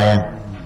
bayan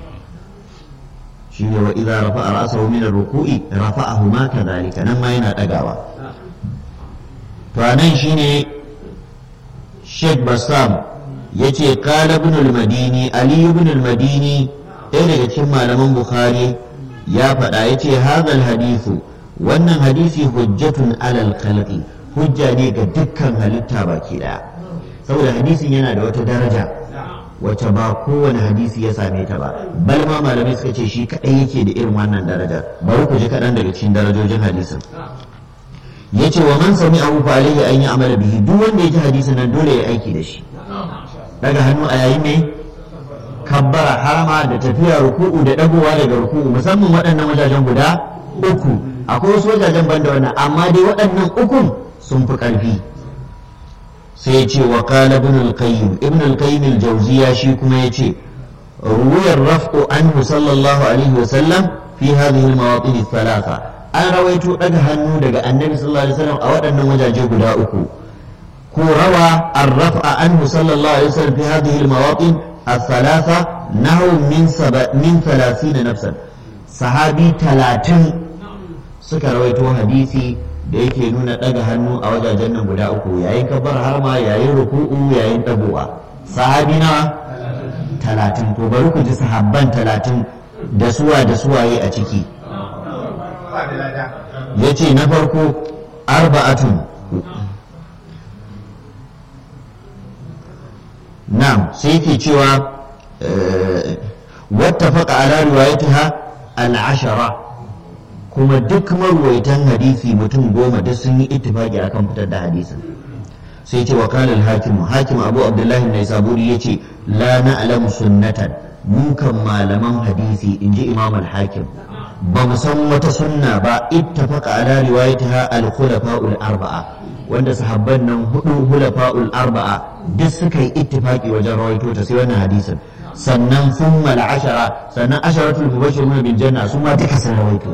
shine wa idza rafa'a ra'sahu min ar-ruku'i rafa'ahu ma kadhalika nan ma yana dagawa to anan shine Sheikh Bassam yace qala ibn al-Madini Ali ibn al-Madini ɗaya daga cikin malaman Bukhari ya faɗa yace hadha al-hadithu wannan hadisi hujjatun alal khalqi hujja ne ga dukkan halitta baki daya saboda hadisin yana da wata daraja wacce ba kowane hadisi ya same ta ba bal ma malamai suka ce shi kadai yake da irin wannan darajar bari ku ji kaɗan daga cikin darajojin hadisin yace wa man sami abu fa alaihi an yi amala bihi duk wanda ya ji hadisin nan dole ya aiki da shi daga hannu a yayin ne kabbara harama da tafiya ruku'u da dagowa daga ruku'u musamman waɗannan wajajen guda uku akwai wasu wajajen banda wannan amma dai waɗannan ukun sun fi ƙarfi sai ya ce wa qala ibn al-qayyim ibn al-qayyim al-jawziya shi kuma ya ce ruwayar raf'u anhu sallallahu alaihi wa sallam fi hadhihi al-mawatin thalatha an rawaito daga hannu daga annabi sallallahu alaihi wasallam a waɗannan wajaje guda uku ko rawa ar-raf'a anhu sallallahu alaihi wasallam fi hadhihi al-mawatin الثلاثة نحو من سبع من ثلاثين نفسا صحابي ثلاثين suka rawaito hadisi da yake nuna ɗaga hannu a wajajen nan guda uku yayin kabbar harma yayin ruku'u yayin ɗagowa sahabi na talatin to bari ku ji sahabban talatin da suwa da suwaye a ciki ya ce na farko arba'atun na'am sai ke cewa wata faƙa ala riwayatiha al-ashara kuma duk marwaitan hadisi mutum goma duk sun yi ittifaki akan fitar da hadisin sai ce wakala al-hakim hakim abu abdullahi mai saburi yace la na'lamu sunnatan mu kan malaman hadisi inji imam al-hakim ba mu san wata sunna ba ittafaqa ala riwayatiha al-khulafa'ul arba'a wanda sahabban nan hudu khulafa'ul arba'a duk suka yi ittifaki wajen rawaito ta sai wannan hadisin sannan sun ashara sannan asharatul mubashirun bil janna su ma duka sun rawaito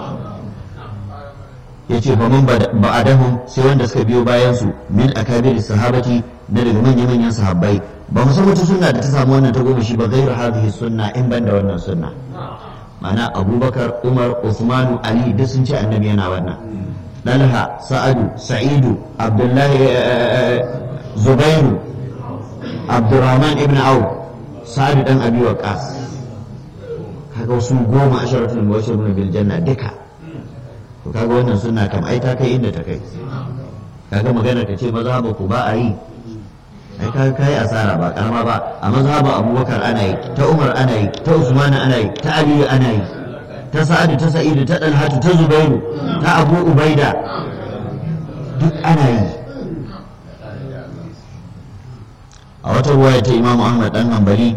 yace fa man ba'adahum sai wanda suka biyo bayan su min akabir sahabati na daga manyan manyan sahabbai ba mu san wata sunna da ta samu wannan ta goma shi ba gairu hadhihi sunna in banda wannan sunna ma'ana abubakar umar usmanu ali duk sun ce annabi yana wannan dalha sa'adu sa'idu abdullahi zubairu abdurrahman ibn auf sa'adu dan abi waqas kaga wasu goma asharatul mubashirun bil janna duka to kaga wannan sunna kam ai ta kai inda ta kai kaga magana ta ce mazhaba ku ba a yi ai kaga kai asara ba karama ba a mazhaba abubakar ana yi ta umar ana yi ta usman ana yi ta ali ana yi ta sa'adu ta sa'idu ta dalhatu ta zubairu ta abu ubaida duk ana yi a wata ruwaya ta imamu ahmad dan hanbali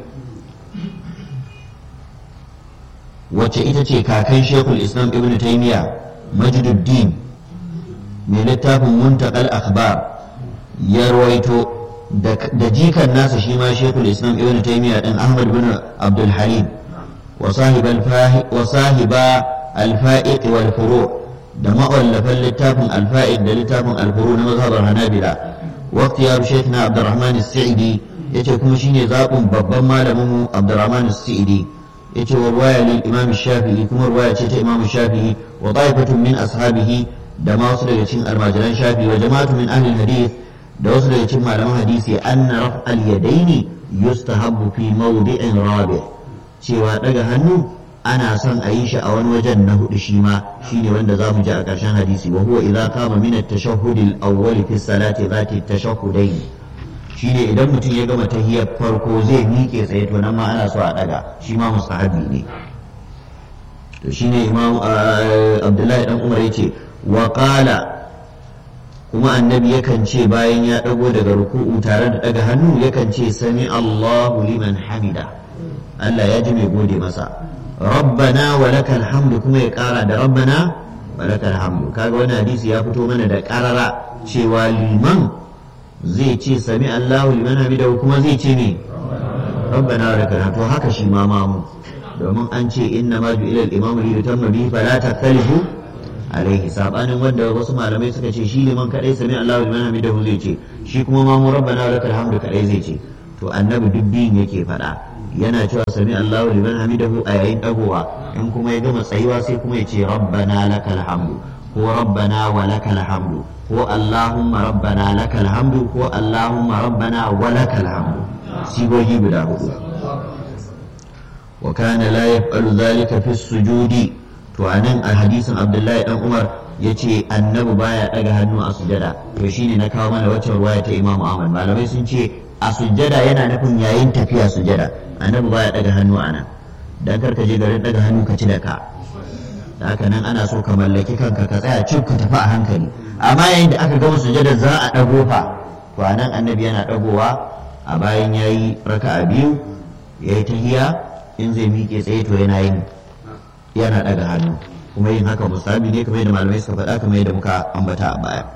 wacce ita ce kakan shekul islam ibn taymiya majduddin mai littafin muntakal akhbar ya rawaito da jikan nasa shi ma shekul islam ibn taymiya din ahmad bin abdul halim wa sahiba alfa'iq wal furu da ma'allafan littafin alfa'iq da littafin alfuru na mazhabar hanabila waqti ya shekna abdurrahman as-sa'idi yace kuma shine zabun babban malamin mu abdurrahman as-sa'idi yace wa ruwaya lil imam shafi'i kuma ruwaya ce ta imam shafi'i wa ta'ifatun min ashabihi da ma wasu daga cikin almajiran shafi'i wa jama'atu min ahli hadith da wasu daga cikin malaman hadisi anna raf'al yadaini yustahabbu fi mawdi'in rabi' cewa daga hannu ana son a yi shi a wani wajen na hudu shi ma shine wanda za mu ji a ƙarshen hadisi wa huwa idza qama min at-tashahhud al-awwal fi salati zati at-tashahhudayn shine idan mutum ya gama tahiyar farko zai miƙe tsaye to nan ma ana so a daga shi ma mustahabi ne to shine imam abdullahi dan umar yace wa qala kuma annabi yakan ce bayan ya dago daga ruku'u tare da daga hannu yakan ce sami Allahu liman hamida Allah ya ji mai gode masa rabbana wa lakal hamdu kuma ya kara da rabbana wa lakal hamdu kaga wani hadisi ya fito mana da karara cewa liman zai ce sami Allahu liman hamidahu kuma zai ce ne rabbana wa lakal hamdu haka shi ma mamu domin an ce inna ma ju'ila al-imamu li yutamma bihi fala takhtalifu alaihi sabanin wanda wasu malamai suka ce shi liman kadai sami Allahu liman hamidahu zai ce shi kuma mamu rabbana wa lakal hamdu kadai zai ce to annabi duk biyun yake faɗa yana cewa sami Allahu liman hamidahu a yayin dagowa in kuma ya gama tsayuwa sai kuma ya ce rabbana lakal hamdu ko rabbana wa lakal hamdu ko allahumma rabbana lakal hamdu ko allahumma rabbana wa lakal hamdu sigogi guda hudu wa kana la yaf'alu dhalika fi sujudi to anan a hadisin Abdullahi dan Umar yace annabi baya daga hannu a sujada to shine na kawo mana wacce ruwaya ta Imam Ahmad malamai sun ce a sujada yana nufin yayin tafiya sujada annabi baya daga hannu ana dan karka je garin daga hannu ka ci da ka da haka nan ana so ka mallaki kanka ka tsaya cif ka tafi a hankali amma yayin da aka gama sujada za a dago fa to anan annabi yana dagowa a bayan yayi raka'a biyu yayi tahiya in zai miƙe tsaye to yana yin yana daga hannu kuma yin haka musabi ne kamar yadda malamai suka faɗa kamar yadda muka ambata a baya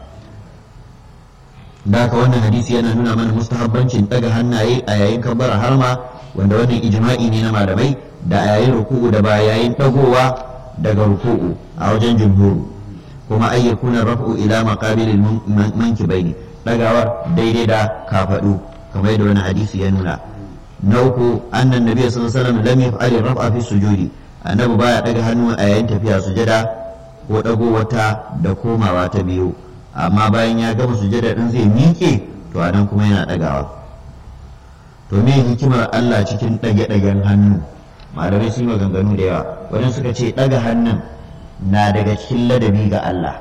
da haka wannan hadisi yana nuna mana mustahabbancin daga hannaye a yayin kabbara harma wanda wannan ijma'i ne na malamai da a yayin ruku'u da ba yayin dagowa daga ruku'u a wajen jumhuru kuma ay yakuna raf'u ila maqabilil mankibaini dagawar daidai da kafadu kamar yadda wani hadisi ya nuna na uku annan nabiy sallallahu alaihi wasallam lam yaf'al raf'a fi sujudi annabi baya daga hannu a yayin tafiya sujada ko dago wata da komawa ta biyu amma bayan ya gama sujada din zai miƙe to anan kuma yana dagawa to me hikimar Allah cikin dage-dagen hannu malamai sun yi maganganu da yawa wajen suka ce daga hannun na daga cikin ladabi ga Allah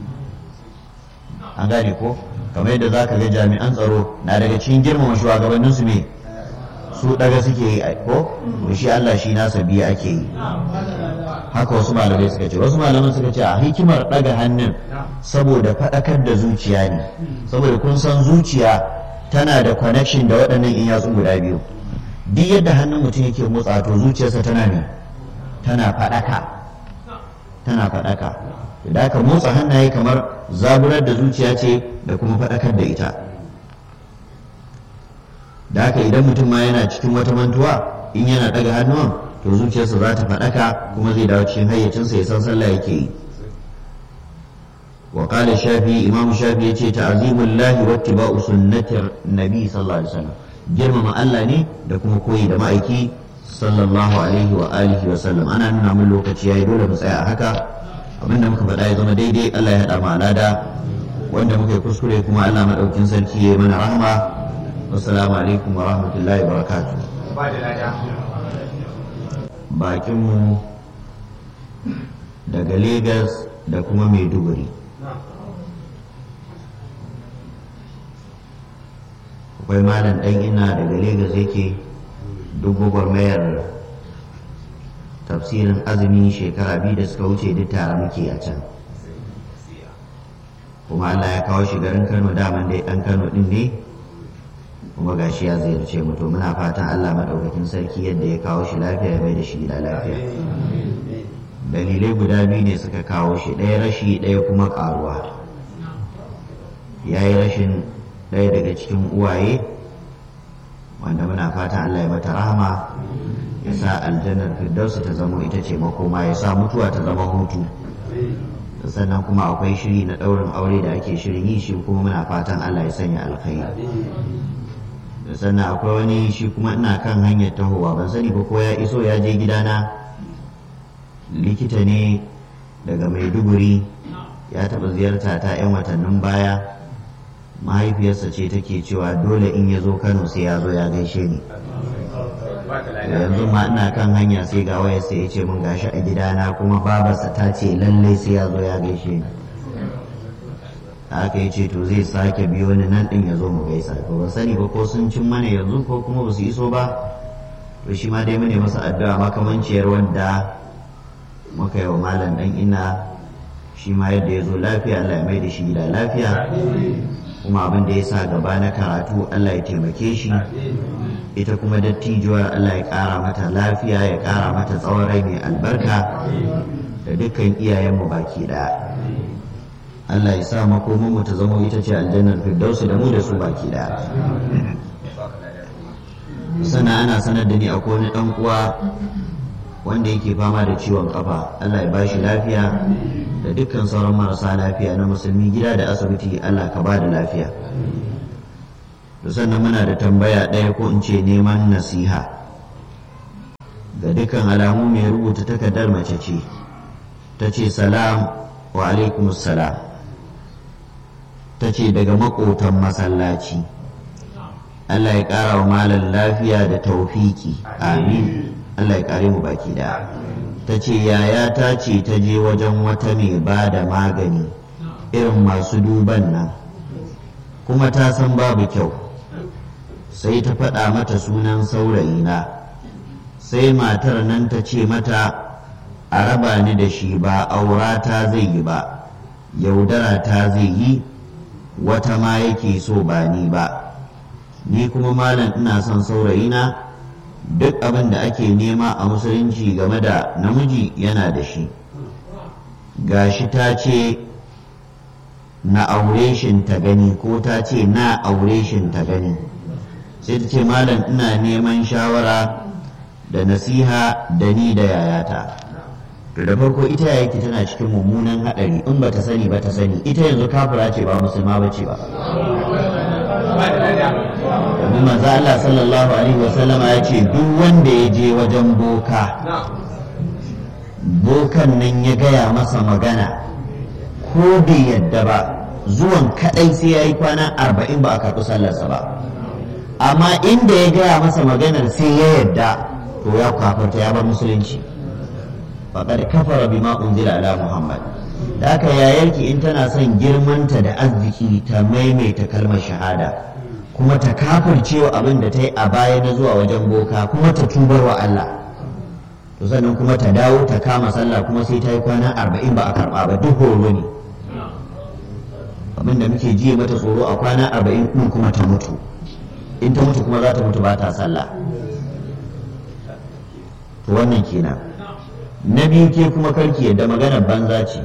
an gane ko kamar yadda za ka ga jami'an tsaro na daga cikin girmama shugabanninsu me su daga suke yi ko to shi Allah shi nasa biya ake yi haka wasu malamai suka ce wasu malaman suka ce a hikimar daga hannun saboda faɗakar da zuciya ne saboda kun san zuciya tana da connection da waɗannan in yatsu guda biyu duk yadda hannun mutum yake motsa to zuciyarsa tana ne tana faɗaka tana faɗaka da aka motsa hannaye kamar zaburar da zuciya ce da kuma faɗakar da ita da haka idan mutum ma yana cikin wata mantuwa in yana daga hannuwan to zuciyarsa za ta faɗaka kuma zai dawo cikin hayyacinsa ya san sallah yake yi wa qala shafi imam shafi yace ta'zimul lahi wa ittiba'u sunnatir nabi sallallahu alaihi wasallam girmama Allah ne da kuma koyi da ma'aiki sallallahu alaihi wa alihi wa sallam ana nuna mun lokaci yayi dole mu tsaya a haka abinda muka faɗa ya zama daidai Allah ya haɗa mu alada wanda muka yi kuskure kuma Allah madaukin sarki ya yi mana rahama assalamu alaikum wa rahmatullahi wa barakatuh bakinmu daga Legas da kuma Maiduguri akwai malam ɗan ina daga Legas yake duk gwagwarmayar tafsirin azumi shekara biyu da suka wuce duk tare muke a can kuma Allah ya kawo shi garin Kano daman dai ɗan Kano ɗin ne kuma gashi ya ziyarce mu to muna fatan Allah madaukakin sarki yadda ya kawo shi lafiya ya bai da shi gida lafiya dalilai guda biyu ne suka kawo shi ɗaya rashi ɗaya kuma ƙaruwa ya yi rashin ɗaya daga cikin uwaye wanda muna fatan Allah ya mata rahama ya sa aljannar firdausu ta zama ita ce makoma ya sa mutuwa ta zama hutu sannan kuma akwai shiri na ɗaurin aure da ake shirin yi shi kuma muna fatan Allah ya sanya alkhairi sannan akwai wani shi kuma ina kan hanyar tahowa ban sani ba ko ya iso ya je gidana likita ne daga maiduguri ya taɓa ziyarta ta 'yan watannin baya mahaifiyarsa ce take cewa dole in ya zo kano sai ya zo ya gaishe ni yanzu ma ina kan hanya sai ga waya sai ya ce min gashi a gidana kuma babarsa ta ce lallai sai ya zo ya gaishe ni aka yi ce to zai sake biyo ni nan din ya zo mu gaisa to ban sani ba ko sun cin mana yanzu ko kuma ba su iso ba to shi ma dai mune masa addu'a makamanciyar wanda muka yi wa malam dan ina shi ma yadda ya zo lafiya Allah ya mai da shi gida lafiya kuma abin da ya sa gaba na karatu Allah ya taimake shi ita kuma dattijuwar Allah ya ƙara mata lafiya ya ƙara mata tsawon rai mai albarka da dukkan iyayenmu baki ɗaya Allah ya sa makomin mu ta zama ita ce aljannar firdausi da mu da su baki ɗaya sana ana sanar da ni akwai wani ɗan uwa wanda yake fama da ciwon kafa Allah ya bashi lafiya da dukkan sauran marasa lafiya na musulmi gida da asibiti Allah ka ba da lafiya to sannan muna da tambaya ɗaya ko in ce neman nasiha ga dukkan alamu mai rubuta takardar mace ce ta ce salam wa alaikumus salam ta ce daga makotan masallaci Allah ya ƙara wa malam lafiya da taufiki amin Allah ya ƙare mu baki da ta ce yaya ta ce ta je wajen wata mai ba da magani irin masu duban nan kuma ta san babu kyau sai ta faɗa mata sunan saurayina sai matar nan ta ce mata a raba ni da shi ba aura ta zai yi ba yaudara ta zai yi wata ma yake so ba ni ba ni kuma malam ina son saurayina duk abin da ake nema a musulunci game da namiji yana da shi gashi ta ce na aure shin ta gani ko ta ce na aure shin ta gani sai ta ce malam ina neman shawara da nasiha da ni da yayata da farko ita yake tana cikin mummunan haɗari in ba ta sani ba ta sani ita yanzu kafira ce ba musulma ba ce ba domin manzo Allah sallallahu alaihi wasallam ya ce duk wanda ya je wajen boka bokan nan ya gaya masa magana ko bai yadda ba zuwan kadai sai ya yi kwana arba'in ba a karɓi sallarsa ba amma inda ya gaya masa maganar sai ya yadda to ya kafarta ya bar musulunci faƙar kafara bima unzila ala muhammad da aka yayarki in tana son girmanta da arziki ta maimaita kalmar shahada kuma ta kafircewa abin da ta yi a baya na zuwa wajen boka kuma ta tubar wa Allah to sannan kuma ta dawo ta kama sallah kuma sai ta yi kwana arba'in ba a karɓa ba duk horo ne abin da muke jiye mata tsoro a kwana arba'in ɗin kuma ta mutu in ta mutu kuma za ta mutu ba ta sallah to wannan kenan na biyu ke kuma karki yadda maganar banza ce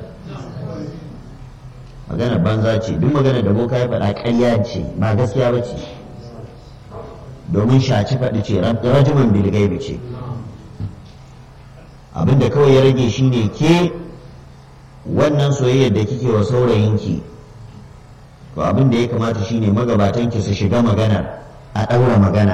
maganar banza ce duk maganar da boka ya faɗa ƙarya ce ba gaskiya ba ce domin shaci faɗi ce rajiman bilgaibi ce abinda kawai ya rage shine ke wannan soyayyar da kike wa saurayinki to abin da ya kamata shine magabatanki su shiga maganar a ɗaura magana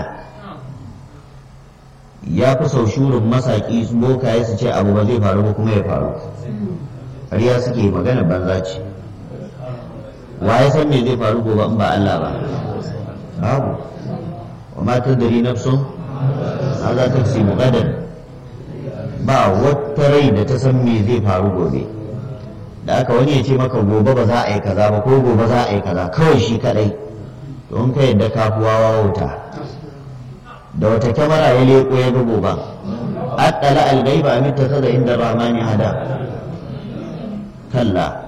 ya fi sau shurin masaƙi bokaye su ce abu ba zai faru ba kuma ya faru ƙarya suke magana banza ce wa ya san me zai faru gobe in ba Allah ba babu wa ma tadri nafsun ma za ta ci muqaddar ba wata rai da ta san me zai faru gobe da aka wani ya ce maka gobe ba za a yi kaza ba ko gobe za a yi kaza kawai shi kadai don ka yadda kafuwa wauta da wata kyamara ya leko ya ga goban addala algaiba amin ta da inda rahmani hada kalla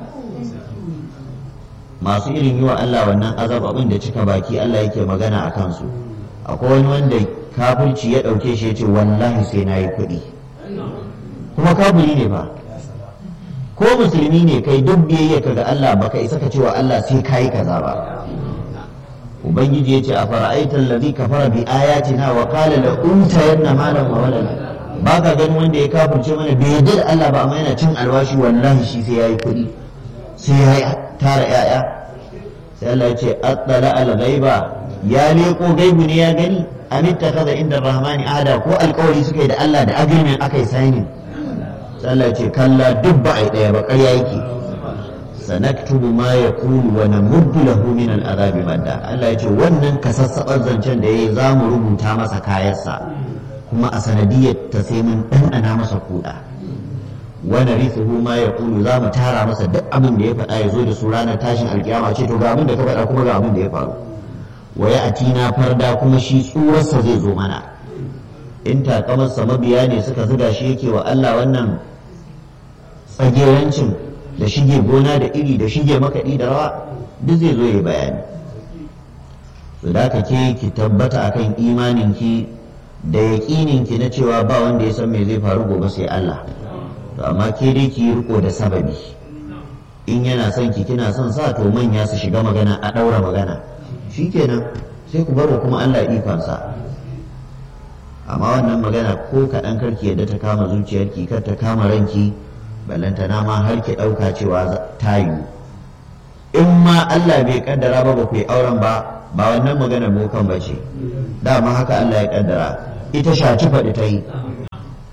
masu irin yi wa Allah wannan azab abin da cika baki Allah yake magana a kansu akwai wani wanda kafirci ya ɗauke shi ya ce wallahi sai na yi kuɗi kuma kafiri ne ba ko musulmi ne kai duk biyayya ka ga Allah baka isa ka cewa Allah sai kayi kaza ba ubangiji ya ce a fara'aita allazi kafara bi ayatina wa qala la untayanna malan wa walada ba ka ganin wanda ya kafirce mana bai yarda da Allah ba amma yana cin alwashi wallahi shi sai yayi kuɗi sai ya tara yaya sai Allah ya ce attala al ghaiba ya leko gaibu ne ya gani amitta kaza inda rahmani ahada ko alkawari suka yi da Allah da agreement aka yi signing sai Allah ya ce kalla duk ba a yi daya ba ƙarya yake sanaktubu ma yaqulu wa namuddu lahu min al'azabi madda Allah ya ce wannan kasassabar zancen da yayi za mu rubuta masa kayansa kuma a sanadiyar ta sai mun ɗanɗana masa kuɗa wani rithuhu ma ya kulu za mu tara masa duk abin da ya faɗa ya zo da su ranar tashin alkiyama ce to ga abin da ka faɗa kuma ga abin da ya faru wa ya atina farda kuma shi tsurarsa zai zo mana in takamarsa mabiya ne suka zuga shi yake wa Allah wannan tsagerancin da shige gona da iri da shige makaɗi da rawa duk zai zo ya bayani su da ka ke ki tabbata akan imaninki da yaƙininki na cewa ba wanda ya san me zai faru gobe sai Allah to amma ke dai ki yi riko da sababi in yana son ki kina son sa to manya su shiga magana a ɗaura magana shikenan sai ku baro kuma Allah ikonsa amma wannan magana ko kaɗan karki yadda ta kama zuciyarki kar ta kama ranki ballantana ma har ki ɗauka cewa ta yiwu in ma Allah bai kaddara ba ba ku yi auren ba ba wannan magana bokan ba ce dama haka Allah ya kaddara ita shaci faɗi ta yi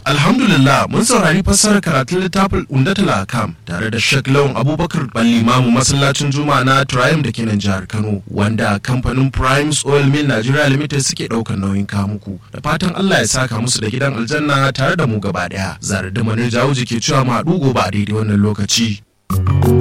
Alhamdulillah mun saurari fassarar karatun littafin Undatul Akam tare da Sheikh Lawan Abubakar Balli Mamu masallacin Juma'a na Triumph da kenan jihar Kano wanda kamfanin Primes Oil Mill Nigeria Limited suke ɗaukar nauyin kamuku da fatan Allah ya saka musu da gidan aljanna tare da mu gaba ɗaya. Zarar da Manir Jawuji ke cewa mu haɗu gobe a daidai wannan lokaci.